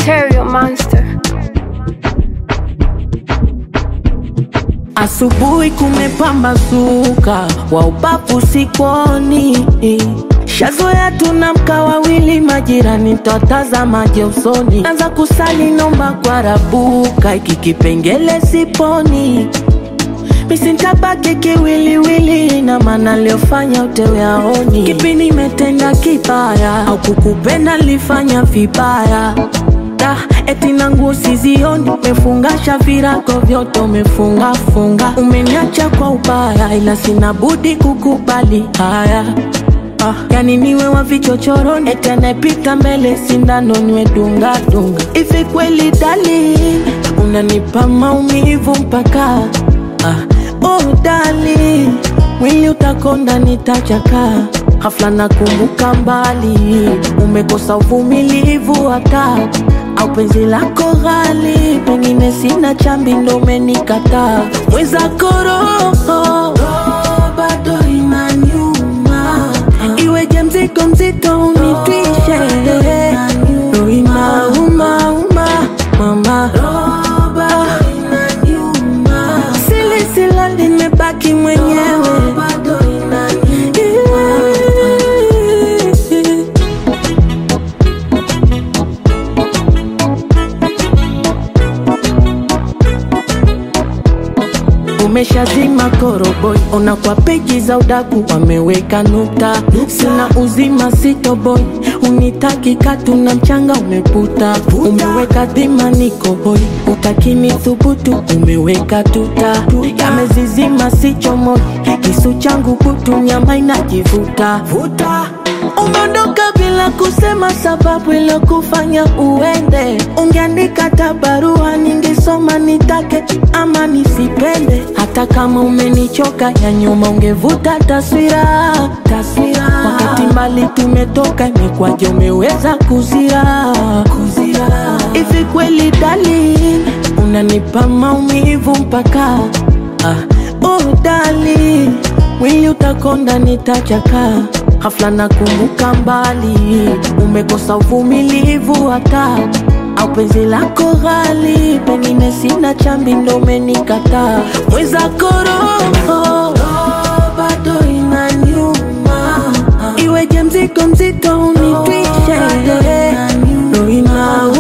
Material Monster. Asubuhi kumepambazuka, wa ubavu sikoni, shazoea tunamka wawili, majirani twatazamaje usoni, anza kusali nomba kwa rabuka, iki kipengele siponi misintabaki kiwiliwili, na maana liofanya utewe aoni, kipi nimetenda kibaya au kukupenda lifanya vibaya da eti na nguo sizioni, umefungasha virago vyote umefunga funga, umeniacha kwa ubaya, ila sina budi kukubali haya. Ah, yani niwe wa vichochoroni, eti anayepita mbele sindano niwe dunga dunga. Hivi kweli darling, unanipa maumivu mpaka ah, oh darling, mwili utakonda nitachaka Hafla nakumbuka mbali, umekosa uvumilivu hata au penzi lako ghali, pengine sina chambi ndo umenikataa. Mwenzako roho bado inaniuma, iweje mzigo mzito unitwishe, roho inauma uma mama sili sila nimebaki mwenyewe umeshazima koroboi, ona kwa peji za udaku wameweka nukta. Sina uzima sitoboi, unitaki katu na mchanga umeputa. Umeweka dhima niko hoi, utakini thubutu umeweka tuta. Yamezizima sichomoi, kisu changu kutu nyama inajivuta Umeondoka bila kusema sababu iliyokufanya uende. Ungeandika hata barua ningesoma, nitake ama nisipende. Hata kama umenichoka ya nyuma, ungevuta taswira taswira. Wakati mbali tumetoka, imekwaje umeweza kuzira kuzira? Hivi kweli darling, unanipa maumivu mpaka ah, oh darling, mwili utakonda nitachaka Hafla nakumbuka mbali, umekosa uvumilivu hata au penzi lako ghali, pengine sina chambi ndo umenikataa. Mwenzako roho bado inaniuma, iweje mzigo mzito unitwishe, roho inauma